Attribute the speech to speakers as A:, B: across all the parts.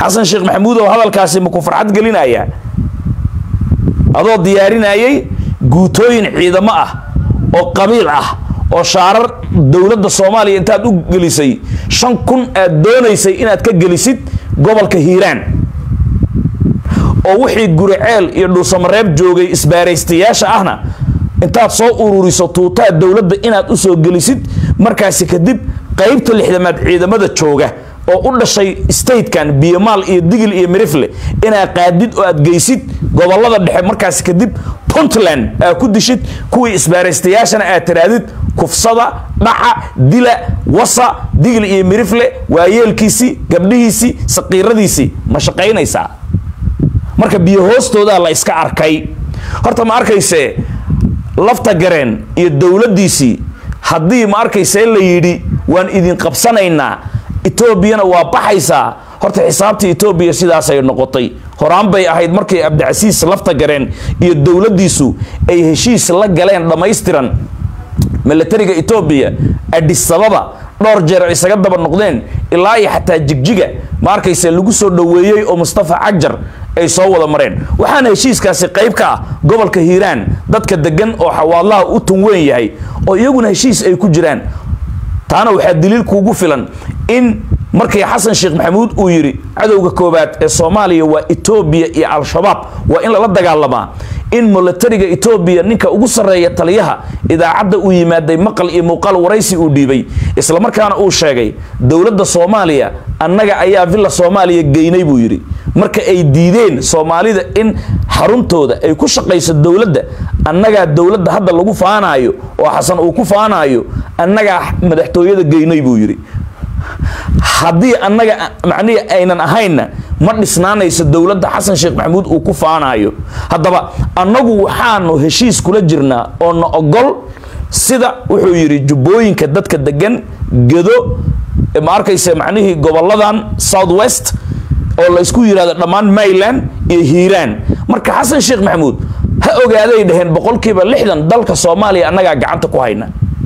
A: xasan sheekh maxamuud oo hadalkaasi maku farxad gelinaya adoo diyaarinayay guutooyin ciidamo ah oo qabiil ah oo shaarar dowladda soomaaliya intaad u gelisay shan kun aad doonaysay inaad ka gelisid gobolka hiiraan oo wixii guriceel iyo dhuusamareeb joogay isbaaraystayaasha ahna intaad soo ururiso tuutaa dowladda inaad u soo gelisid markaasi kadib qaybta lixdamaad ciidamada jooga oo u dhashay statekan biyomaal iyo digil iyo mirifle inaad qaadid oo aad geysid gobolada dhexe markaasi kadib puntland aad ku dishid kuwii isbaaraystayaashana aad tiraadid kufsada dhaca dila wasa digil iyo mirifle waayeelkiisii gabdhihiisii saqiiradiisii ma shaqaynaysaa marka biyo hoostoodaa la iska arkay horta ma arkayse lafta gareen iyo dowladdiisii haddii ma arkayse la yidhi waan idin qabsanaynaa etoobiyana waa baxaysaa horta xisaabtii etoobiya sidaasay noqotay horaan bay ahayd markii cabdicasiis lafta gareen iyo dowladdiisu ay heshiis la galeen dhammaystiran milatariga etoobiya adhisababa dhowr jeer ay isaga daba noqdeen ilaa iyo xataa jigjiga ma arkayse lagu soo dhoweeyey oo mustafa cagjar ay soo wada mareen waxaana heshiiskaasi qayb ka ah gobolka hiiraan dadka degan oo xawaadlaha u tun weyn yahay oo iyaguna heshiis ay ku jiraan taana waxaa daliil kuugu filan in markii xasan sheekh maxamuud uu yidhi cadowga koobaad ee soomaaliya waa etoobiya iyo al-shabaab waa in lala dagaalamaa in milatariga etoobiya ninka ugu sarreeya taliyaha idaacadda uu yimaaday maqal iyo muuqaal waraysi uu dhiibay islamarkaana uu sheegay dowladda soomaaliya annaga ayaa villa soomaaliya geynay buu yidhi marka ay diideen soomaalida in xaruntooda ay ku shaqayso dowladda annagaa dowladda hadda lagu faanaayo oo xasan uu ku faanaayo annagaa madaxtooyada geynay buu yidhi haddii annaga macnihi aynan ahaynna ma dhisnaanayso dowladda xasan sheekh maxamuud uu ku faanaayo haddaba annagu waxaanu heshiis kula jirnaa oo na ogol sida wuxuu yidhi jubbooyinka dadka degan gedo ma arkayse macnihii goboladan south west oo la isku yidhahdo dhammaan mayland iyo hiiraan marka xasan sheekh maxamuud ha ogaaday dhaheen boqolkiiba lixdan dalka soomaaliya annagaa gacanta ku hayna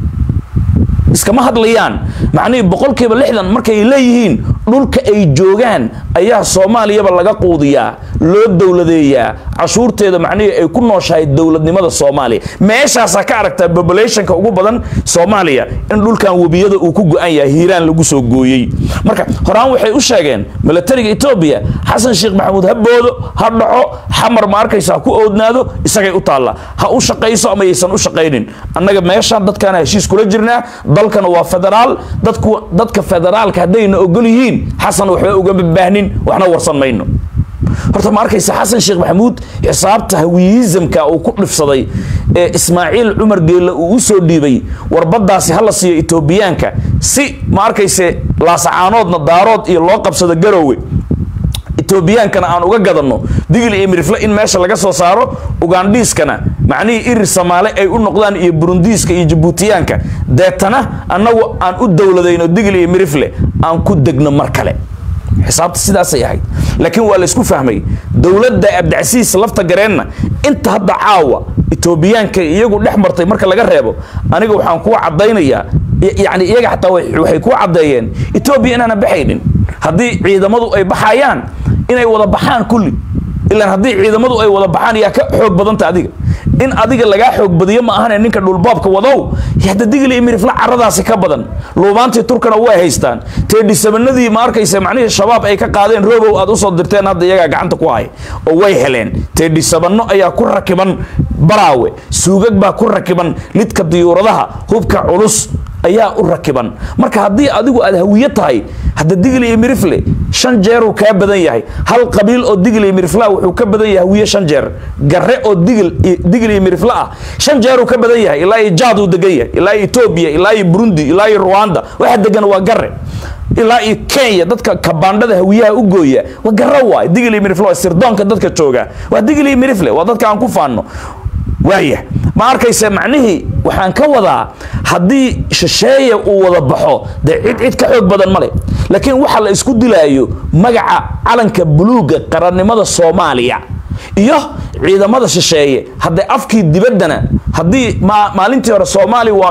A: iskama hadlayaan macnihii boqolkiiba lixdan markay leeyihiin dhulka ay joogaan ayaa soomaaliyaba laga quudiyaa loo dowladeeyaa cashuurteeda macnihii ay ku nooshahay dowladnimada soomaaliya meeshaasaa ka aragtaa populationka ugu badan soomaaliya in dhulkan webiyada uu ku go-an yahay hiiraan lagu soo gooyey marka horaan waxay u sheegeen milatariga etoobiya xasan sheekh maxamuud ha boodo ha dhaco xamar ma arkaysa ha ku oodnaado isagay u taalla ha u shaqayso ama yaysan u shaqaynin annaga meeshaan dadkaana heshiis kula jirnaa dalkana waa federaal dadku dadka federaalka haddayna ogol yihiin xasan waxba ugama baahnin waxna warsan mayno horta ma arkaysa xasan sheekh maxamuud xisaabta hawiyizamka uu ku dhifsaday ee ismaaciil cumar geelle uu u soo dhiibay warbadaasi hala siiyo etoobiyaanka si ma arkayse laasacaanoodna daarood iyo loo qabsado garowe etoobiyaankana aan uga gadanno digil iyo mirifle in meesha laga soo saaro ugandhiiskana macnihii irir samaale ay u noqdaan iyo burundiiska iyo jabuutiyaanka deetana annagu aan u dowladayno digil iyo mirifle aan ku degno mar kale xisaabta sidaasay ahayd laakiin waa la isku fahmay dowladda abdicasiis lafta gareenna inta hadda caawa etoobiyaanka iyagu dhex martay marka laga reebo aniga waxaan kuwa caddaynayaa yacni iyaga xataa waxay ku caddeeyeen etoobiya inaana baxaynin haddii ciidamadu ay baxayaan inay wada baxaan kulli ilaan haddii ciidamadu ay wada baxaan yaa ka xoog badanta adiga in adiga lagaa xoog badiyo ma ahane ninka dhulboobka wadow hadda digli iyo mirifla caradaasi ka badan luubaantii turkana way haystaan teedhisabanadii ma arkaysa macnihii shabaab ay ka qaadeen robow aad usoo dirteen hadda iyagaa gacanta ku hay oo way heleen teedhisabano ayaa ku rakiban baraawe suugag baa ku rakiban lidka diyuuradaha hubka culus ayaa u rakiban marka haddii adigu aad hawiye tahay hadda digli iyo mirifle shan jeeruu kaa badan yahay hal qabiil oo digli iyo mirifla wuxuu ka badan yahay hawiye shan jeer gare oo digil digli iyo mirifla ah shan jeeruu ka badan yahay ilaa iyo jaad uu degan yahay ilaa iyo etoobiya ilaa iyo burundi ilaa iyo rwanda waxa degan waa gare ilaa iyo kenya dadka kabaandhada hawiyaha u gooya waa garo waay digli iyo mirifle waa sirdoonka dadka jooga waa digli iyo mirifle waa dadka aan ku faanno waaya ma arkaysa macnihii waxaan ka wadaa haddii shisheeya uu wada baxo dee cid cid ka xoog badan male laakiin waxa la isku dilaayo magaca calanka buluuga qarannimada soomaaliya iyo ciidamada shisheeye haddee afkii dibaddana haddii maalintii hore soomaaliya waa mid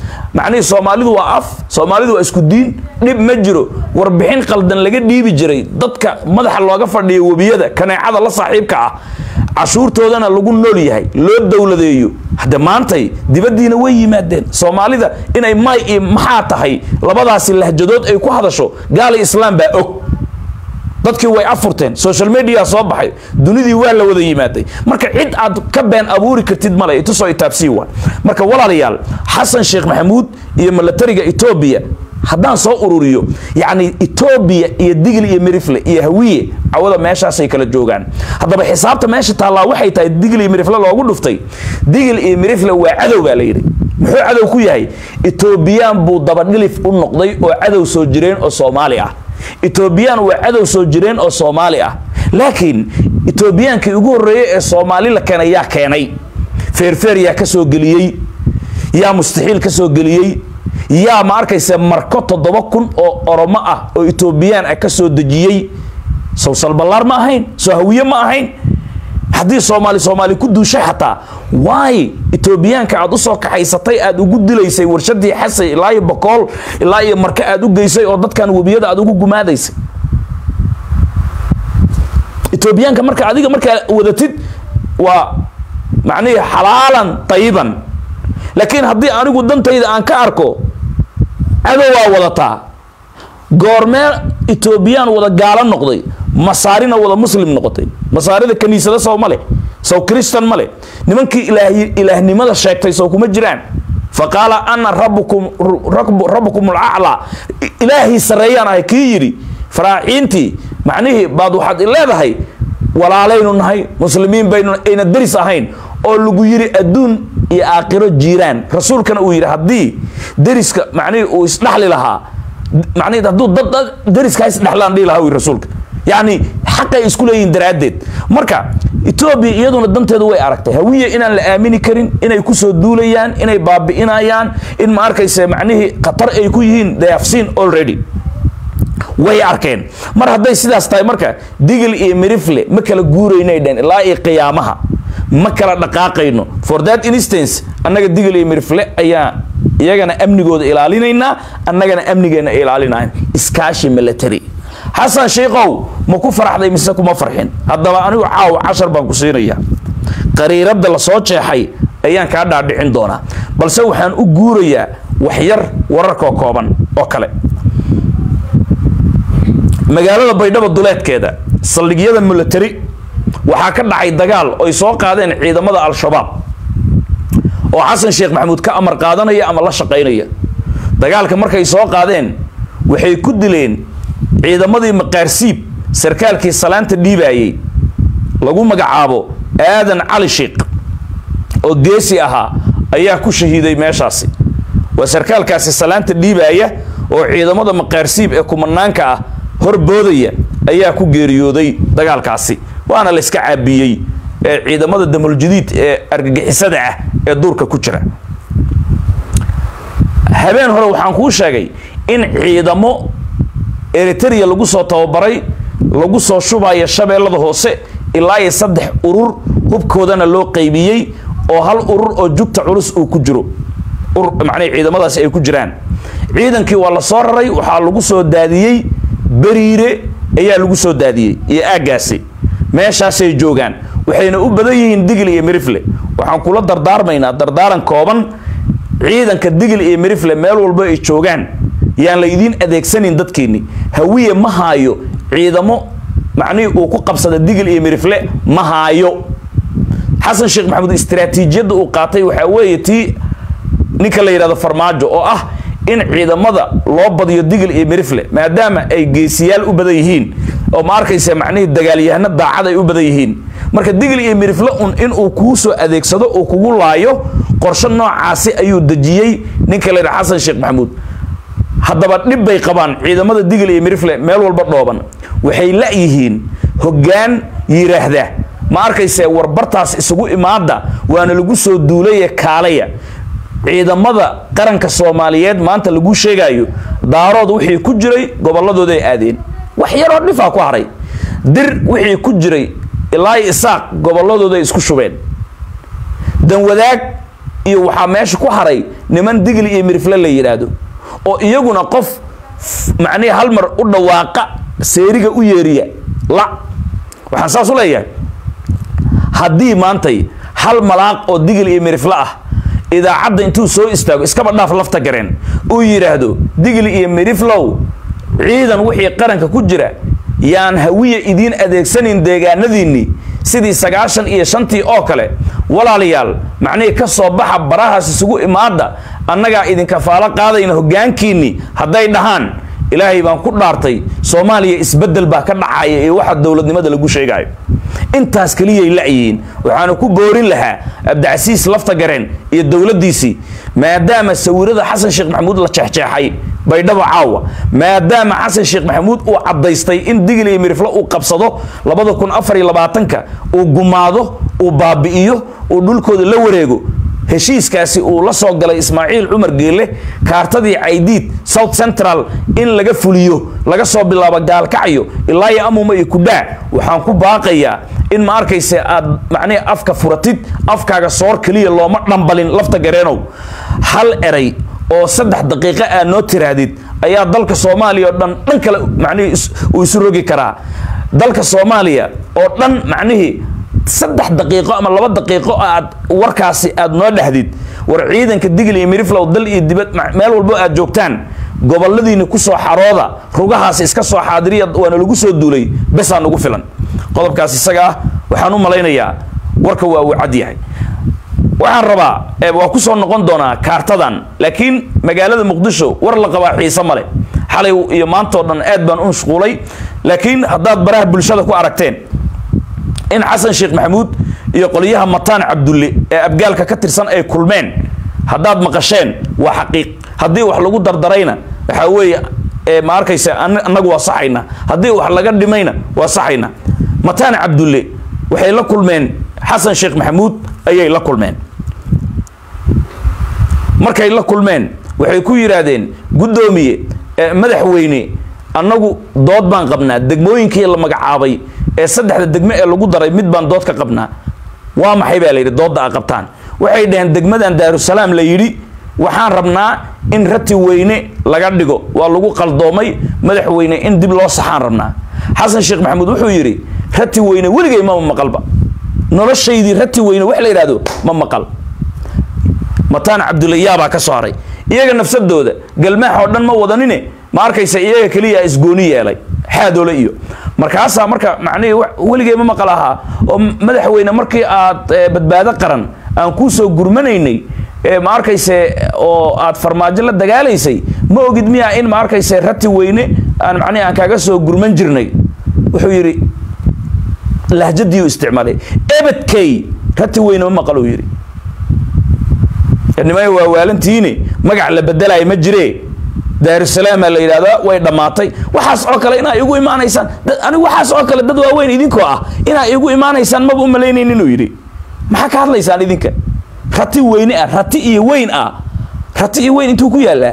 A: macnihii soomaalidu waa af soomaalidu waa isku diin dhib ma jiro warbixin qaldan laga dhiibi jiray dadka madaxa looga fadhiya webiyada kaneecada la saaxiibka ah cashuurtoodana lagu nool yahay loo dowladeeyo hadde maantay dibaddiina way yimaadeen soomaalida inay may iyo maxaa tahay labadaasi lahjadood ay ku hadasho gaali islaam baa og dadkii way afurteen social media soo baxay dunidii waa la wada yimaaday marka cid aad ka been abuuri kartid male itusoo itaabsii waa marka walaalayaal xasan sheekh maxamuud iyo milatariga etoobiya haddaan soo ururiyo yacni etoobiya iyo digil iyo mirifle iyo hawiye cawada meeshaasay kala joogaan haddaba xisaabta meesha taallaa waxay tahay digil iyo mirifle loogu dhuftay digil iyo mirifle waa cadow baa la yidhi muxuu cadow ku yahay etoobiyaan buu dabadhilif u noqday oo cadow soo jireen oo soomaali ah etoobiyaan waa cadow soo jireen oo soomaali ah laakiin etoobiyaankii ugu horreeyey ee soomaali la keenay yaa keenay feerfeer yaa ka soo geliyey yaa mustaxiil ka soo geliyey yaa ma arkaysa marko toddoba kun oo oromo ah oo etoobiyaan ah ka soo dejiyey sow salballaar ma ahayn soo hawiye ma ahayn haddii soomaali soomaali ku duushay xataa waay etoobiyaanka aad usoo kaxaysatay aad ugu dilaysay warshadii xasay ilaa iyo bokool ilaa iyo marka aad u geysay oo dadkan webiyada aad ugu gumaadaysay etoobiyaanka marka adiga markaa wadatid waa macnihii xalaalan tayiban laakiin haddii anigu dantayda aan ka arko cadow waa wadataa goormee etoobiyaan wada gaalo noqday masaarina wada muslim noqotay masaarida kaniisada sow male sow kristan male nimankii ilaahnimada sheegtay sow kuma jiraan faqaala ana rabukum rabbukum alaclaa ilaahii sarreeyaan ahay kii yidhi faraaciintii macnihii baad waxaad leedahay walaalaynu nahay muslimiin baynu ayna deris ahayn oo lagu yidhi adduun iyo aakhiro jiiraan rasuulkana uu yidhi haddii deriska macnihii uu isdhaxli lahaa macnihii hadduu dad deriska ha isdhexlaan dhihi lahaa uu yidhi rasuulka yacni xaqay isku leeyihin daraaddeed marka etoobiya iyaduna danteedu way aragtay hawiye inaan la aamini karin inay kusoo duulayaan inay baabi'inayaan in ma arkayse macnihii khatar ay ku yihiin they have seen already way arkeen mar hadday sidaas tahay marka digil iyo mirifle ma kala guuraynay dhen ilaa iyo qiyaamaha ma kala dhaqaaqayno for that instance annaga digil iyo mirifle ayaa iyagana amnigooda ilaalinaynaa annagana amnigeena ilaalinayn iskaashi military xasan sheikow ma ku faraxday mise kuma farxin haddaba anigu caawa cashar baan ku siinaya qariirada la soo jeexay ayaan kaa dhaadhicin doonaa balse waxaan u guurayaa waxyar wararkoo kooban oo kale magaalada baydhabo duleedkeeda saldhigyada military waxaa ka dhacay dagaal oy soo qaadeen ciidamada al-shabaab oo xasan sheekh maxamuud ka amar qaadanaya ama la shaqaynaya dagaalka markay soo qaadeen waxay ku dileen ciidamadii maqaarsiib sarkaalkii salaanta dhiibaayey lagu magacaabo aadan cali sheikh oo geesi ahaa ayaa ku shahiiday meeshaasi waa sarkaalkaasi salaanta dhiibaaya oo ciidamada maqaarsiib ee kumanaanka ah horboodaya ayaa ku geeriyooday dagaalkaasi waana la iska caabiyey ee ciidamada damuljadiid ee argagixisada ah ee duurka ku jira habeen hore waxaan kuu sheegay in ciidamo eriteria lagu soo tababaray lagu soo shubayo shabeellada hoose ilaa iyo saddex urur hubkoodana loo qaybiyey oo hal urur oo jugta culus uu ku jiro macnihii ciidamadaasi ay ku jiraan ciidankii waa la soo raray waxaa lagu soo daadiyey beriire ayaa lagu soo daadiyey iyo aaggaasi meeshaasay joogaan waxayna u badan yihiin digil iyo mirifle waxaan kula dardaarmaynaa dardaaran kooban ciidanka digil iyo mirifle meel walba ay joogaan yaan la idiin adeegsanin dadkiinni hawiye ma haayo ciidamo macnihii uu ku qabsada digil iyo mirifle ma haayo xasan sheekh maxamuud istaraatiijiyadda uu qaatay waxaa weeye tii ninka la yidhahdo farmaajo oo ah in ciidamada loo badiyo digil iyo mirifle maadaama ay geesiyaal u badan yihiin oo ma arkaysa macnihii dagaalyahano daacad ay u badan yihiin marka digil iyo mirifle un inuu kuu soo adeegsado uu kugu laayo qorshe noocaasi ayuu dejiyey ninka la yidhahdo xasan sheekh maxamuud haddaba dhib bay qabaan ciidamada digil iyo mirifle meel walba dhooban waxay la-yihiin hoggaan yiraahda ma arkayse warbartaas isugu imaada waana lagu soo duulaye kaalaya ciidamada qaranka soomaaliyeed maanta lagu sheegayo daarood wixii ku jiray gobolladooda ay aadeen wax yaroo dhifaa ku haray dir wixii ku jiray ilaa isaaq gobolladooda ay isku shubeen danwadaag iyo waxaa meesha ku haray niman digli iyo mirifle la yidhaahdo oo iyaguna qof macnihi hal mar u dhawaaqa seeriga u yeeriya la waxaan saas u leeyahay haddii maantay hal malaaq oo digil iyo mirifle ah idaacadda intuu soo istaago iskaba dhaaf lafta gareen uu yidhaahdo digli iyo miriflow ciidan wixii qaranka ku jira yaan hawiya idiin adeegsanayn deegaanadiinnii sidii sagaashan iyo shantii oo kale walaalayaal macnihii ka soo baxa barahaas isugu imaada annagaa idinka faalo qaadayna hoggaankiinnii hadday dhahaan ilaahay baan ku dhaartay soomaaliya isbeddel baa ka dhacaya iyo waxa dowladnimada lagu sheegayo intaas keliyay la'yihiin waxaanu ku boorin lahaa abdicasiis lafta gareen iyo dowladdiisii maadaama sawirada xasan sheekh maxamuud la jeexjeexay baydhabo caawa maadaama xasan sheekh maxamuud uu caddaystay in digil iyo miriflo uu qabsado labada kun afar iyo labaatanka uu gumaado uu baabi'iyo uu dhulkooda la wareego heshiiskaasi uu la soo galay ismaaciil cumar geelle kaartadii caydiid south central in laga fuliyo laga soo bilaabo gaalkacyo ilaa iyo amuma iyo kudhaa waxaan ku baaqayaa in ma arkayse aad macnihi afka furatid afkaaga soor keliya looma dhambalin lafta gareenow hal eray oo saddex daqiiqo aad noo tiraahdid ayaa dalka soomaaliya oo dhan dhan kale macnihii uu isu rogi karaa dalka soomaaliya oo dhan macnihii saddex daqiiqo ama laba daqiiqo aad warkaasi aad noo dhahdid war ciidanka digil iyo miriflow dal iyo dibad meel walbo aad joogtaan goboladiina kusoo xarooda rugahaasi iska soo xaadiriya waana lagu soo duulay besaa nagu filan qodobkaas isaga ah waxaan u malaynayaa warka waa uu cad yahay waxaan rabaa waa kusoo noqon doonaa kaartadan laakiin magaalada muqdisho war la qabaa xiise male xalay iyo maantao dhan aad baan u mashquulay laakiin haddaad baraha bulshada ku aragteen in xasan sheekh maxamuud iyo qolyaha mataan cabdulle ee abgaalka ka tirsan ay kulmeen haddaad maqasheen waa xaqiiq haddii wax lagu dardarayna waxaa weeye ma arkaysa annagu waa saxayna haddii wax laga dhimayna waa saxayna mataan cabdulle waxay la kulmeen xasan sheekh maxamuud ayay la kulmeen markay la kulmeen waxay ku yidhaahdeen guddoomiye madaxweyne annagu dood baan qabnaa degmooyinkii la magacaabay ee saddexda degme ee lagu daray mid baan dood ka qabnaa waa maxay baa la yidhi doodda a qabtaan waxay dhaheen degmadan daarusalaam la yidhi waxaan rabnaa in rati weyne laga dhigo waa lagu qaldoomay madaxweyne in dib loo saxaan rabnaa xasan sheekh maxamuud wuxuu yidhi rati weyne weligay mama maqalba noloshaydii rati weyne wax la yidhahdo ma maqal mataan cabdulayaabaa ka soo haray iyaga nafsadooda galmaax oo dhan ma wadanine ma arkaysa iyaga keliya isgooni yeelay xaadoole iyo markaasaa marka macnihii weligay ma maqal ahaa oo madaxweyne markii aad badbaado qaran aan kuu soo gurmanaynay ma arkayse oo aad farmaajo la dagaalaysay ma ogid miyaa in ma arkayse rati weyne aan macnihi aan kaaga soo gurman jirnay wuxuu yidhi lahjadii u isticmaalay ebedkay rati weyne ma maqal uu yidhi nimay waa waalantiine magac la bedelaya ma jiree daarusalaamaa la yidhahdaa way dhammaatay waxaas oo kale inaa igu imaanaysaan anigu waxaas oo kale dad waaweyn idinkoo ah inaa igu imaanaysaan maba u malaynayn inuu yidhi maxaa ka hadlaysaan idinka rati weyne ah rati iyo weyn ah rati iyo weyn intuu ku yaallaa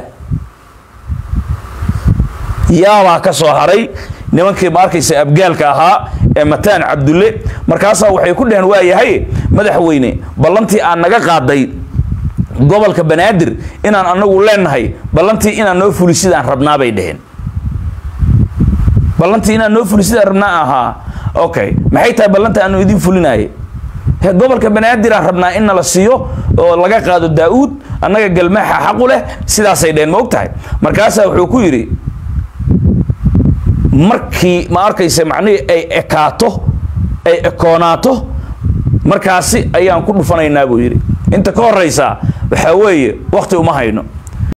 A: yaabaa ka soo haray nimankii ma arkaysa abgaalka ahaa ee mataan cabdulle markaasaa waxay ku dheheen waayahay madaxweyne ballantii aan naga qaaday gobolka banaadir inaan anagu leenahay ballantii inaan noo fuli sidaan rabnaa bay dheheen ballantii inaan noo fuli sidaan rabnaa ahaa okay maxay tahay ballanta aanu idin fulinaye gobolka banaadir aan rabnaa in nala siiyo oo laga qaado daa-uud annaga galmaaxa xaqu leh sidaasay dheheen ma og tahay markaasaa wuxuu ku yidhi markii ma arkaysa macnihii ay ekaato ay ekoonaato markaasi ayaan ku dhufanaynaa buu yidhi inta ka horeysa waxaa weeye wakti uma hayno